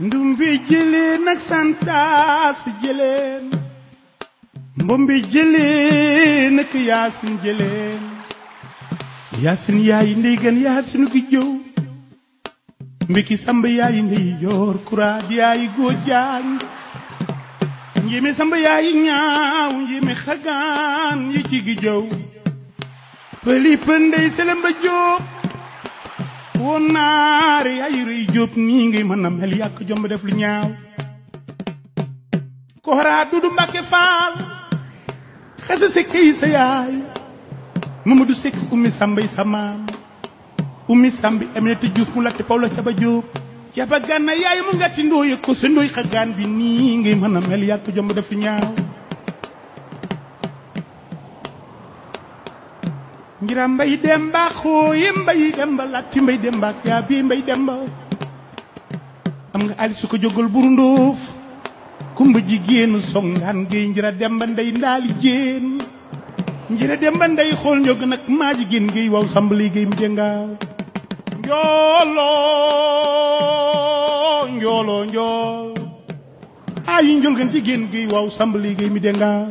ndumbi jëleen ak santaas jëleen mbombi jëleen ak yaasin jëleen yaasin yaayi ndey gën yaasinu gi jëw mbiki samba yaayi ndey joor kuraad yaayi góor jaañ njéeme samba yaayi ñaaw njéeme xagaan yi ci gi jëw pëli pëndey selemba jóob woon naare yaayu rëy jóob nii ngay mën a mel yàq jomb def lu ñaaw kooraa dudu mbàkke faal xasa sekk yi sa yaay Mamadou Seck ummi sambay sa maam ummi sambi Aminata Diouf mu latte Pawla caba jóob caba gànna yaay mu ngati ndooy ko sa ndooy xagaan bi nii ngay mën a mel yàq jomb def lu ñaaw ngira mbay demba xooye mbay demba latti mbay demba ak yaa bii mbay demba am nga ali su ko jógal buru ndóof kumba jigéenu songaan géey njira demba ndey ndaali jéen njira demba ndey xool njog nag maa jigéen géey waaw sambali géey mu jëngaaw njooloo njooloo njool ayi njol gan jigéen géey waaw sambali géey mi dëngaaw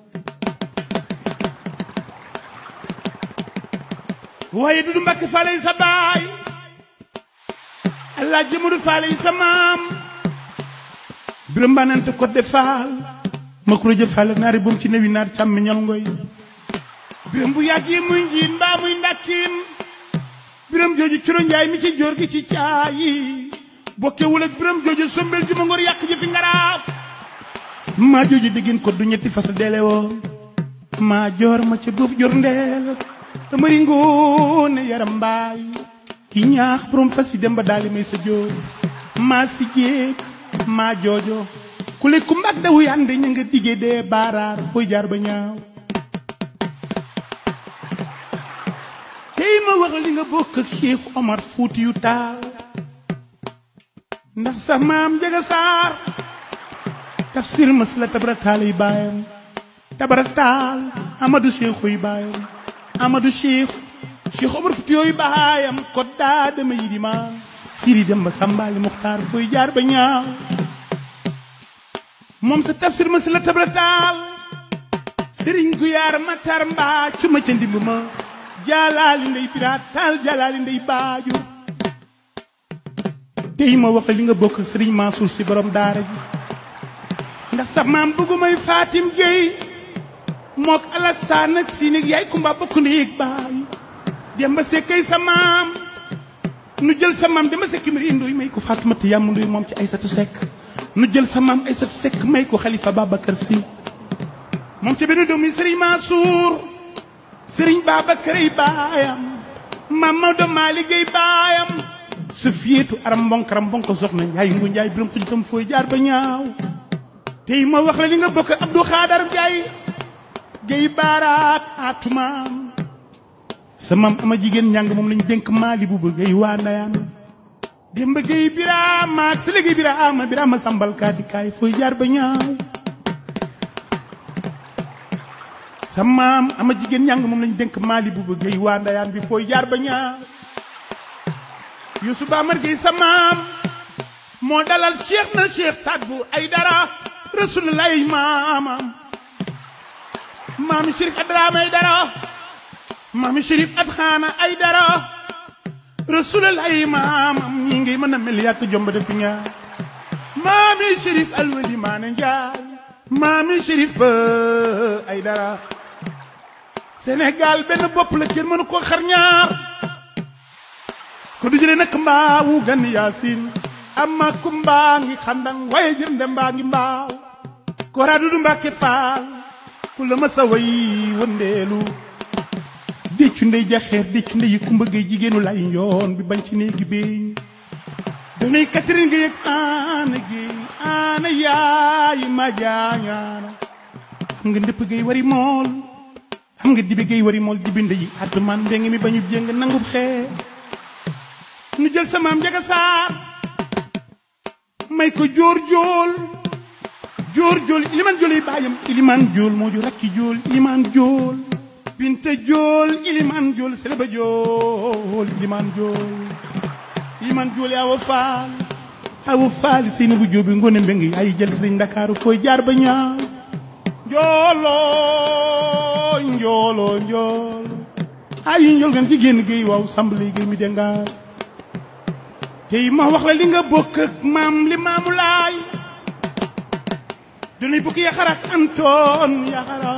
waaye dudu mbàkke faale yi sa baay allah jëmadu faale yi sa maam biram banante ko de faal ma kuro jë faale naari boom ci newi naar càmmi ñal ngoy biram bu yàgg yi muy njiin mbaa muy ndakkiin biram jooju curo njaay mi ci joor gi ci caayi bokkewul ak biram jooju sombel ju ma ngor yàq ji fi ngaraaf maa jooju diggin ko du ñetti fas dele woon maa joor ma ca buuf jor ndeel tamari ngoone yaram mbaay ki ñaax borom fas yi dem ba daali may sa jóor maa si jéeg maa joojo ku le ku mbag dawu yande ña nga dige dee baaraar fooy jaar ba ñaaw tey ma wax li nga bokk ak Cheikh Omar Fuuti yu taal ndax sa maam jaga saar tafsir mas la tabara taal yi baayam tabara taal Amadou Cheikh yi baayam Amadou Cheikh Cheikh Omar Fuuti yooyu baayam ko daa dama yi di maam siri dem ba sàmbaali muxtaar fooy jaar ba ñaaw moom sa tafsir ma si la tabra taal sëriñ guyaar matar mbaa cu ma ca ndimb ma jaalaali ndey biraat taal jaalaali ndey baaju tey ma wax la li nga bokk ak sëriñ Mansour si borom daara ji ndax sa maam bëggumay Fatim Gueye mook Alassane ak si nig yaay kumba bokk ndéeg baay dem ba sekkay sa maam nu jël sa maam dama sekk mbir indoy may ko Faatumata yàmm ndoy moom ci Aysatu Sekk nu jël sa maam Aysatu Sekk may ko Xalifa Babacar Si moom ci benn doomi Sëriñ Mansour Sëriñ Babacar ay baayam maam Maodo Malick ay baayam su fiyeetu aram mbonkaram mbonko soxna Njaay ngu Njaay biram xuj tam fooy jaar ba ñaaw tey ma wax la li nga bokk Abdou Xaadar Njaay gay baaraak atumaam sa maam ama jigéen njàng moom lañ dénk maali bu bëgg ay waa ndayaan démb gay biraama ak sa léegi biraama biraama sambal kaati kaay fooy jaar ba ñaaw sa maam ama jigéen njàng moom lañ dénk maali bu bëgg ay waa ndayaan bi fooy jaar ba ñaaw Youssou Bamar Gueye sa maam moo dalal cheikh na cheikh Saad bu ay dara rasulullah maamam maami Chérif Adrame ay dara maami Chérif Adxaana ay dara rasulullah maamam ñi ngi mën a mel yàq jomb def ñaar maami Chérif Alwali Maane Njaay maami Chérif ba ay dara Sénégal benn bopp la kenn mënu ko xar ñaar ko du jëlee nag mbaawu gan yaasin amma ku mbaa ngi xandang waaye jërnde mbaa ngi mbaaw ko raadu du mbàkke faal ku la ma sa way wëndeelu déccu ndey jaxeer déccu ndey yi kumba gay jigéenu lay yoon bi bañ ci néegi beeñ danay Catherine Gueye ak aana Gueye aana yaayi ma jaañaana xam nga ndëpp gay wari mool xam nga dibi gay wari mool dibi ndey addumaan mbeng mi bañu jéng nangub xeer nu jël sa maam njaga saar may ko jóor jóol jóor jóol iliman jóol yi baayam iliman jóol moo ju rakki jóol iliman jóol binta jóol iliman jóol seleba jóol iliman jóol iliman jóol yaa wa faal awu faali si bu jóobi ngone mbengi ay jël sëriñ ndakaaru fooy jaar ba ñaaw njooloo njooloo njool ay njool gan ci génn géey waaw samb liggéey mi dengaar tey ma wax la li nga bokk ak maam li maamu laay dunay bukki yaxara ak antoon yaxara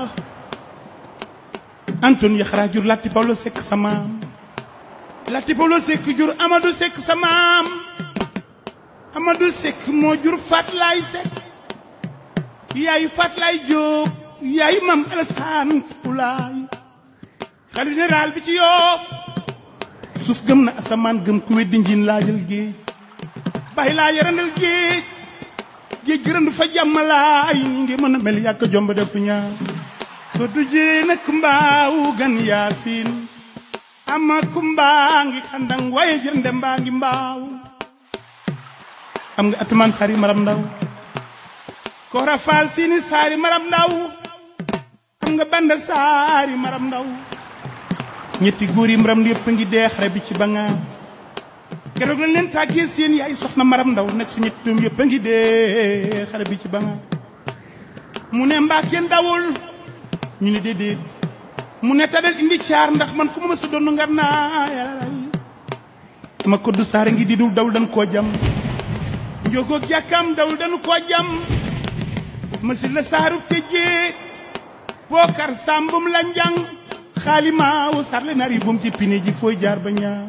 antoon yaxara jur latti pawlo sekk sa maam latti pawlo sekk jur amadou sekk sa maam amadou sekk moo jur fat laay sekk yaayu fat laay jóob yaayu maam alasaan pulaay xalif général bi ci yoof suuf gëm na asamaan gëm ku weddi njiin laajal géej bàyyi laa yarandal géej géej gërëndu fa jàmmalaay ni ngi mën a mel yàkk jomb defu ñaar ko du jee nag mbaawu gan yaasin ama kumbaa ngi xandang waaye jërënde mbaa ngi mbaaw am nga atumaan saari maram ndaw koora faal siini saari maram ndaw am nga banda saari maram ndaw ñetti góor yi maram yëpp ngi dee xare bi ci bangaa keroog lañ leen tàggee seen yaay soxna maram ndaw nag su ñetti doom yëpp a ngi dee xare bi ci bangaa mu ne mbaa kenn dawul ñu ne déedéet mu ne tadal indi caar ndax man ku ma ma sa doon ngar naa yàllaay ma koddu saare ngi di dul dawul dañ koo jam njogoog jàkkaam dawul dañu koo jam ma si la saaru tëjee bookar sàmbum la njang xaalimaawu sarle nar yi bum ci pine ji fooy jaar ba ñaaw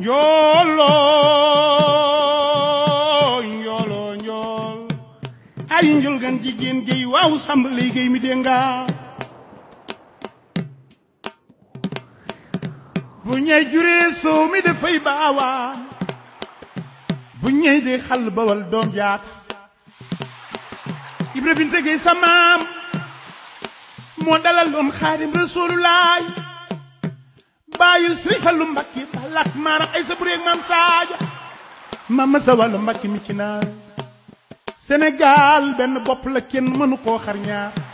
njooloo njooloo njool ay njol gan jigéen géy waaw sàmb lay géy mi dénga bu ñey juree soow mi dafay baawaan bu ñey de xal bawal doom jaat ibra binte géy sa maam moo dalal doon xaadim rasulullaay baayu sëriñ Fallu Mbakki balak maaram ay sa bureeg maam saaja maam ma sa wàllu Mbakki mi ci naar Sénégal benn bopp la kenn mënu koo xar ñaar